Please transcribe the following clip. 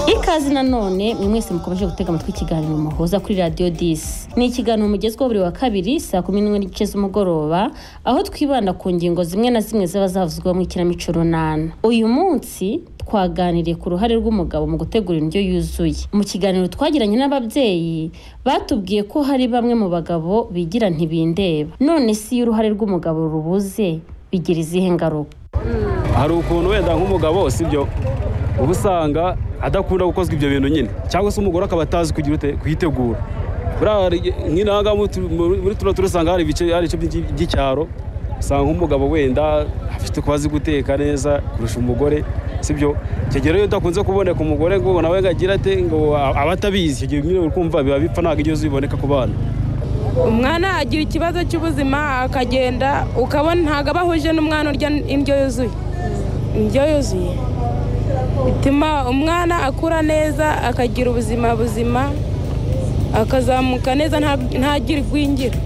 ikazi nanone mwe mwese mukomeje gutega amatwi ikiganiro muhuza kuri radiyo disi ni ikiganiro mugezweho buri wa kabiri saa kumi n'imwe n'igice z'umugoroba aho twibanda ku ngingo zimwe na zimwe zaba zavuzwe mu ikinamico runana uyu munsi twaganiriye ku ruhare rw'umugabo mu gutegura indyo yuzuye mu kiganiro twagiranye n'ababyeyi batubwiye ko hari bamwe mu bagabo bigira ntibindeba none si iyo uruhare rw'umugabo rubuze bigira izihe ngaruka hari ukuntu wenda nk'umugabo sibyo uba usanga adakunda gukozwa ibyo bintu nyine cyangwa se umugore akaba atazi kugira ute kuyitegura nk'inaga muri tuno turasanga hari ibice hari ibice by'icyaro usanga nk'umugabo wenda afite kuba azi guteka neza kurusha umugore sibyo icyo gihe rero udakunze kuboneka umugore ngo nawe ngo agire ate ngo aba atabizi icyo gihe nyine uri kumva biba bipfa ntabwo ibyo biboneka ku bana umwana agira ikibazo cy'ubuzima akagenda ukabona ntabwo aba ahuje n'umwana urya indyo yuzuye indyo yuzuye bituma umwana akura neza akagira ubuzima buzima akazamuka neza ntagire igwingira